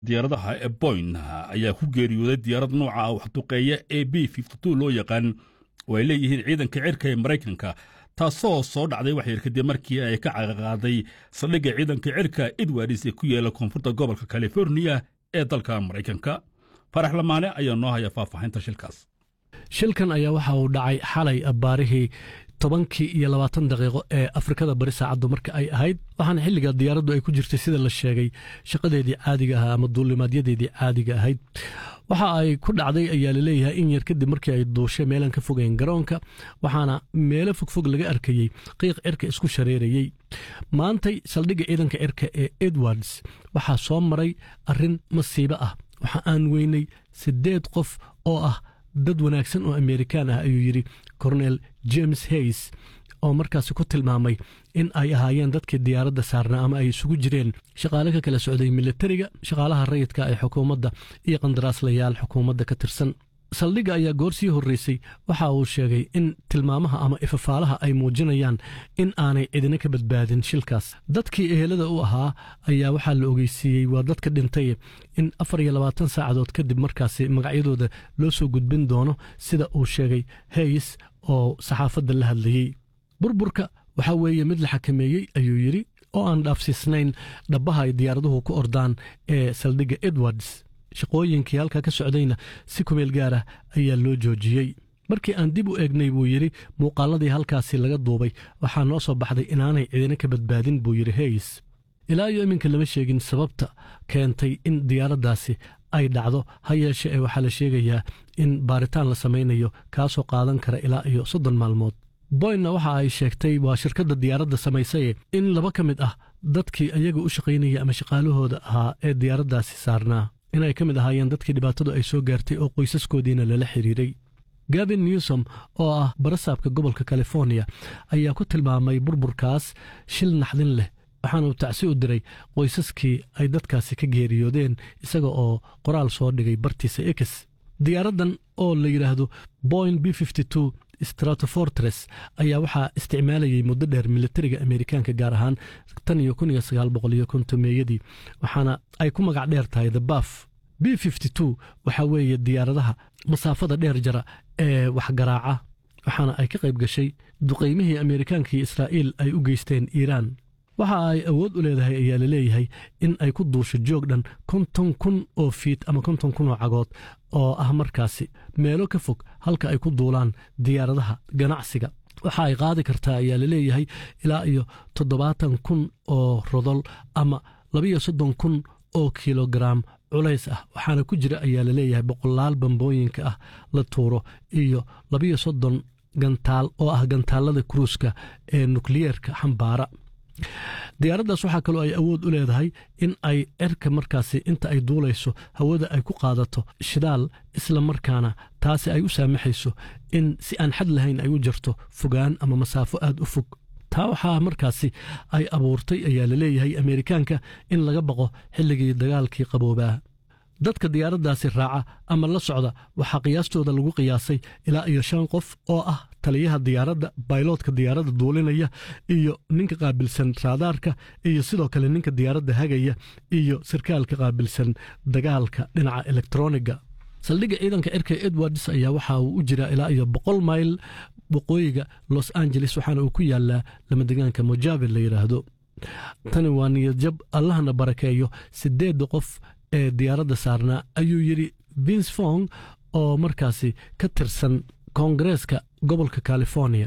diyaaradaha ee boyn ayaa ku geeriyooday diyaarad nooca waxduqeeya ee b loo yaqaan oo ay leeyihiin ciidanka cirka ee maraykanka taasoo soo dhacday waxyar kadib markii ay ka caqaqaaday saldhigga ciidanka cirka edwards ee ku yaala koonfurta gobolka californiya ee dalka maraykanka farax lamaane ayaa noo haya faahfaahinta shilkaas shilkan ayaa waxa uu dhacay xalay baarihii tobankii iyo labaatan daqiiqo ee afrikada bari saacaddu marka ay ahayd waxaana xilliga diyaaraddu ay ku jirtay sida la sheegay shaqadeedii caadiga ahaa ama duulimaadyadeedii caadiga ahayd waxa ay ku dhacday ayaa laleeyahay in yar kadib markii ay duushay meelaan ka fogeyn garoonka waxaana meelo fogfog laga arkayey qiiq cirka isku shareerayey maantay saldhigga ciidanka cirka ee edwards waxaa soo maray arrin masiibo ah waxa aan weynay siddeed qof oo ah dad wanaagsan oo amerikaan ah ayuu yidhi cornel james hays oo markaasi ku tilmaamay in ay ahaayeen dadkii diyaaradda saarnaa ama ay isugu jireen shaqaale ka kala socday militariga shaqaalaha rayidka ee xukuumadda iyo qandaraaslayaal xukuumadda ka tirsan saldhigga ayaa goor sii horreysay waxa uu sheegay in tilmaamaha ama ifafaalaha ay muujinayaan in aanay cidina ka badbaadin shilkaas dadkii ehelada u ahaa ayaa waxaa la ogeysiiyey waa dadka dhintay in afar iyo labaatan saacadood kadib markaasi magacyadooda loo soo gudbin doono sida uu sheegay hays oo saxaafadda la hadlayey burburka waxaa weeye mid la xakameeyey ayuu yidhi oo aan dhaafsiisnayn dhabbaha ay diyaaraduhu ku ordaan ee saldhigga edwards shaqooyinkii halkaa ka socdayna si kumeel gaar ah ayaa loo joojiyey markii aan dib u eegnay buu yidhi muuqaaladii halkaasi laga duubay waxaa noo soo baxday inaanay cidina ka badbaadin buu yidhi hays ilaa iyo iminka lama sheegin sababta keentay in diyaaraddaasi ay dhacdo ha yeeshe ee waxaa la sheegayaa in baaritaan la samaynayo kaasoo qaadan kara ilaa iyo soddon maalmood boynna waxa ay sheegtay waa shirkadda diyaaradda samaysaye in laba ka mid ah dadkii ayaga u shaqaynaya ama shaqaalahooda ahaa ee diyaaraddaasi saarnaa inay ka mid ahaayeen dadkii dhibaatadu ay soo gaartay oo qoysaskoodiina lala xiriiray gavin newsom oo ah barasaabka gobolka californiya ayaa ku tilmaamay burburkaas shil naxdin leh waxaana uu tacsi u diray qoysaskii ay dadkaasi ka geeriyoodeen isaga oo qoraal soo dhigay bartiisa ex diyaaraddan oo la yidhaahdo boyn b stratofortres ayaa waxaa isticmaalayay muddo dheer militariga amerikaanka gaar ahaan tan iyo kun iyo sagaal boqol iyo kontomeeyadii waxaana ay ku magac dheer tahay the baf b waxaa weeye diyaaradaha masaafada dheer jara ee waxgaraaca waxaana ay ka qayb gashay duqaymihii amerikaanka iyo israa'iil ay u geysteen iiraan waxa ay awood u leedahay ayaa la leeyahay in ay ku duusho joog dhan konton kun oo fiit ama konton kun oo cagood oo ah markaasi meelo ka fog halka ay ku duulaan diyaaradaha ganacsiga waxa ay qaadi kartaa ayaa la leeyahay ilaa iyo toddobaatan kun oo rodol ama labiyo soddon kun oo kilogaraam culays ah waxaana ku jira ayaa la leeyahay boqolaal bambooyinka ah la tuuro iyo labiyo soddon gantaal oo ah gantaalada kruuska ee nukliyeerka xambaara diyaaraddaas waxaa kaloo ay awood u leedahay in ay cerka markaasi inta ay duulayso hawada ay ku qaadato shidaal isla markaana taasi ay u saamaxayso in si aan xad lahayn ay u jarto fogaan ama masaafo aad u fog taa waxaa markaasi ay abuurtay ayaa la leeyahay ameerikaanka in laga baqo xilligii dagaalkii qaboobaa dadka diyaaraddaasi raaca ama la socda waxaa qiyaastooda lagu qiyaasay ilaa iyo shan qof oo ah taliyaha diyaaradda bayloodka diyaaradda duulinaya iyo ninka qaabilsan raadaarka iyo sidoo kale ninka diyaaradda hagaya iyo sarkaalka qaabilsan dagaalka dhinaca elektroniga saldhigga ciidanka cirka edwards ayaa waxa uu u jiraa ilaa iyo boqol mayl waqooyiga los angeles waxaana uu ku yaalaa lamadegaanka mojave la yidhaahdo tani waa niyadjab allahna barakeeyo sideedda qof ee diyaaradda saarnaa ayuu yidhi vince fong oo markaasi ka tirsan koongareeska gobolka california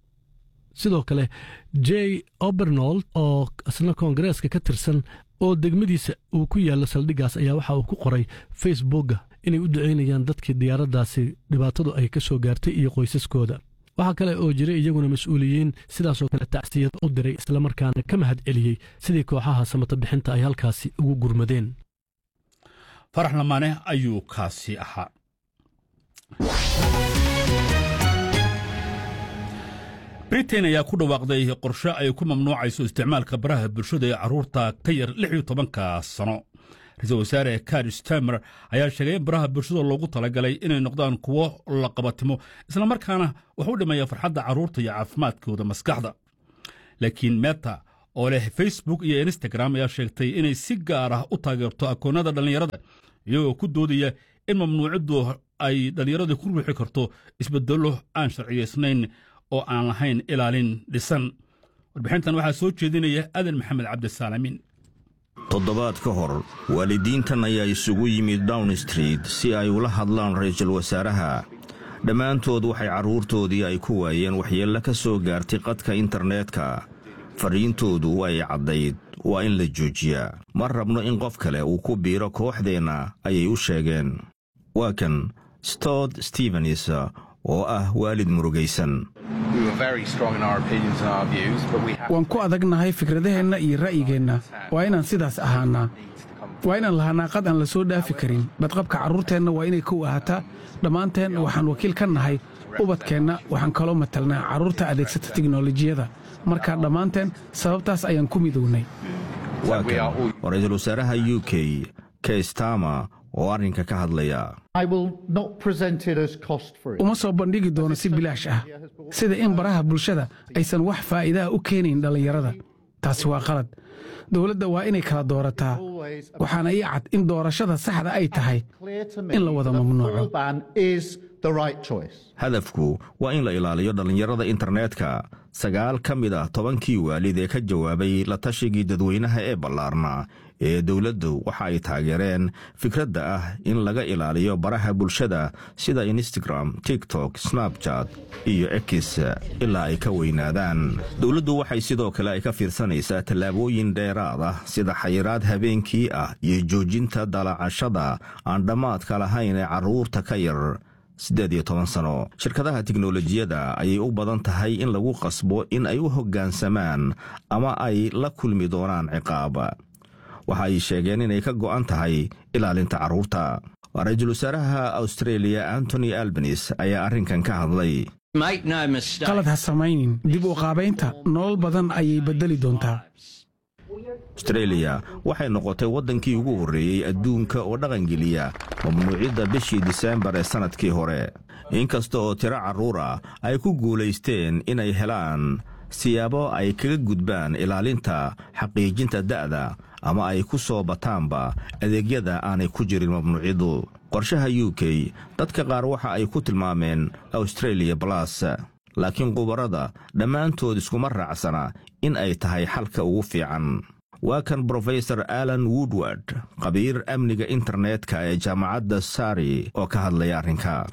sidoo kale j obernold oo isna koongareeska ka tirsan oo degmadiisa uu ku yaallo saldhiggaas ayaa waxa uu ku qoray facebooka inay u ducaynayaan dadkii diyaaraddaasi dhibaatadu ay ka soo gaartay iyo qoysaskooda waxaa kale oo jiray iyaguna mas-uuliyiin sidaasoo kale tacsiyad u diray islamarkaana ka mahad celiyey sidii kooxaha samata bixinta ay halkaasi ugu gurmadeen farax lamaane ayuu kaasi ahaa britain ayaa ku dhawaaqday qorshe ay ku mamnuucayso isticmaalka baraha bulshada ee carruurta ka yar lix iyo tobanka sano ra-iisul wasaare kar stamer ayaa sheegay in baraha bulshada loogu talagalay inay noqdaan kuwo la qabatimo islamarkaana wax u dhimaya farxadda carruurta iyo caafimaadkooda maskaxda laakiin meta oo leh facebook iyo instagram ayaa sheegtay inay si gaar ah u taageerto akoonnada dhallinyarada iyagoo ku doodaya in mamnuuciddu ay dhallinyaradu ku ruuxi karto isbedello aan sharciyaysnayn oo aan lahayn ilaalin dhisan warbixintan waxaa soo jeedinaya aadan maxamed cabdisaalaamiin toddobaad ka hor waalidiintan ayaa isugu yimid down street si ay ula hadlaan ra'iisul wasaaraha dhammaantood waxay carruurtoodii ay ku waayeen waxyeello ka soo gaartay qadka internetka fadhiintoodu way caddayd waa in la joojiyaa ma rabno in qof kale uu ku biiro kooxdeenna ayay u sheegeen waa kan stod stevens oo ah waalid murugaysan waan ku adagnahay fikradaheenna iyo ra'yigeenna waa inaan sidaas ahaannaa waa inaan lahaanaa qad aan la soo dhaafi karin badqabka carruurteenna waa inay kow ahaataa dhammaanteen waxaan wakiil ka nahay ubadkeenna waxaan kaloo matalnaa carruurta adeegsata tiknolojiyada marka dhammaanteen sababtaas ayaan ku midownay waa kan waa ra'iisul wasaaraha u k keistama oo arrinka ka hadlaya uma soo bandhigi doono si bilaash ah sida in baraha bulshada aysan wax faa'iidaha u keenayn dhallinyarada taasi waa qalad dowladda waa inay kala doorataa waxaana ii cad in doorashada saxda ay tahay in la wada mamnuuco hadafku waa in la ilaaliyo dhallinyarada internetka sagaal ka mid ah tobankii waalid ee ka jawaabay la tashigii dadweynaha ee ballaarna ee dowladdu waxa ay taageereen fikradda ah in laga ilaaliyo baraha bulshada sida instagram tiktok snabjat iyo ekis ilaa ay ka weynaadaan dowladdu waxay sidoo kale ay ka fiirsanaysaa tallaabooyin dheeraad ah sida xayiraad habeenkii ah iyo joojinta dalacashada aan dhammaadka lahayn ee carruurta ka yar siddeed iyo toban sano shirkadaha tiknolojiyadda ayay u badan tahay in lagu qasbo in ay u hoggaansamaan ama ay la kulmi doonaan ciqaab waxa ay sheegeen inay ka go'an tahay ilaalinta carruurta ra-iisul wasaaraha austreeliya antony albanis ayaa arrinkan ka hadlay qalad ha samaynin dib u qaabaynta nolol badan ayay beddeli doontaa astreeliya waxay noqotay waddankii ugu horreeyey adduunka oo dhaqangeliya mamnuucidda bishii diseembar ee sannadkii hore inkasta oo tiro carruur ah ay ku guulaysteen inay helaan siyaabo ay kaga gudbaan ilaalinta xaqiijinta da'da ama ay ku soo bataanba adeegyada aanay ku jirin mamnuuciddu qorshaha u k dadka qaar waxa ay ku tilmaameen australia balas laakiin khubarada dhammaantood iskuma raacsana in ay tahay xalka ugu fiican waa kan brofesor alan woodward khabiir amniga internetka ee jaamacadda sari oo ka hadlaya arrinka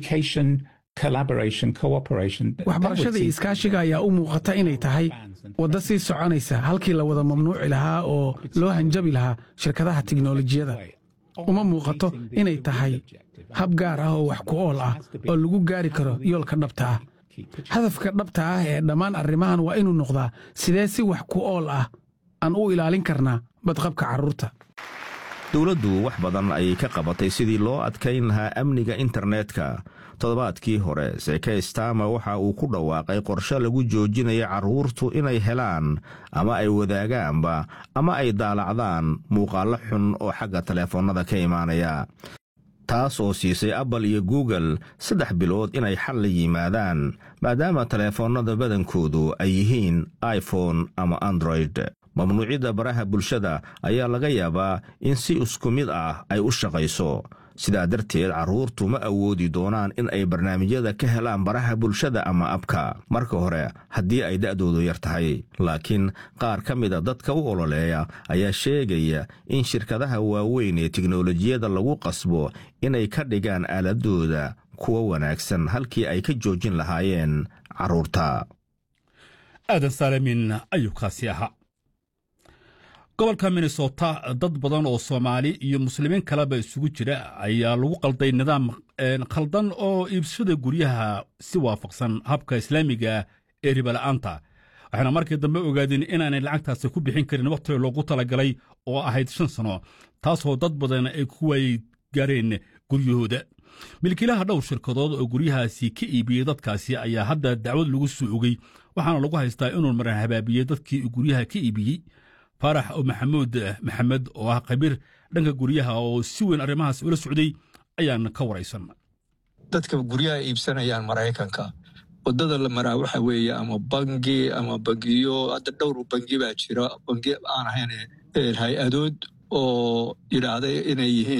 waxbarashada iyo iskaashiga ayaa u muuqata inay tahay waddo sii soconaysa halkii la wada mamnuuci lahaa oo loo hanjabi lahaa shirkadaha tiknolojiyada uma muuqato inay tahay hab gaar ah oo wax ku ool ah oo lagu gaari karo yoolka dhabta ah hadafka dhabta ah ee dhammaan arrimahan waa inuu noqdaa sidee si wax ku ool ah aan u ilaalin karnaa badqabka carruurta dowladdu wax badan ayay ka qabatay sidii loo adkayn lahaa amniga internetka toddobaadkii hore seke stama waxa uu ku dhawaaqay qorshe lagu joojinayo carruurtu inay helaan ama ay wadaagaanba ama ay daalacdaan muuqaallo xun oo xagga taleefannada ka imaanaya taas oo siisay apple iyo google saddex bilood inay xal la yimaadaan maadaama taleefannada badankoodu ay yihiin iphone ama android mamnuucidda baraha bulshada ayaa laga yaabaa in si isku mid ah ay u shaqayso sidaa darteed carruurtu ma awoodi doonaan in ay barnaamijyada ka helaan baraha bulshada ama abka marka hore haddii ay da'doodu yar tahay laakiin qaar ka mida dadka u ololeeya ayaa sheegaya in shirkadaha waaweyn ee tiknolojiyadda lagu qasbo inay ka dhigaan aaladooda kuwa wanaagsan halkii ay ka joojin lahaayeen carruurta aadan saalamin ayuu kaasi ahaa gobolka minnesota dad badan oo soomaali iyo muslimiin kaleba isugu jira ayaa lagu qalday nidaam khaldan oo iibsashada guryaha si waafaqsan habka islaamiga ee ribala'aanta waxayna markii dambe ogaadeen inaanay lacagtaasi ku bixin karin wakhtiga loogu talagalay oo ahayd shan sano taasoo dad badan ay ku waay gaareen guryahooda milkiilaha dhowr shirkadood oo guryahaasi ka iibiyey dadkaasi ayaa hadda dacwad lagu soo ogey waxaana lagu haystaa inuu maran habaabiyey dadkii guryaha ka iibiyey faarax maxamuud maxamed oo ah khabiir dhanka guryaha oo si weyn arrimahaas ula socday ayaan ka waraysan dadka guryaha iibsanayaan maraykanka wadada la maraa waxa weeye ama bangi ama bangiyo hadda dhowr bangi baa jira bangi aan ahayn hay-adood oo yidhaahday inay yihiin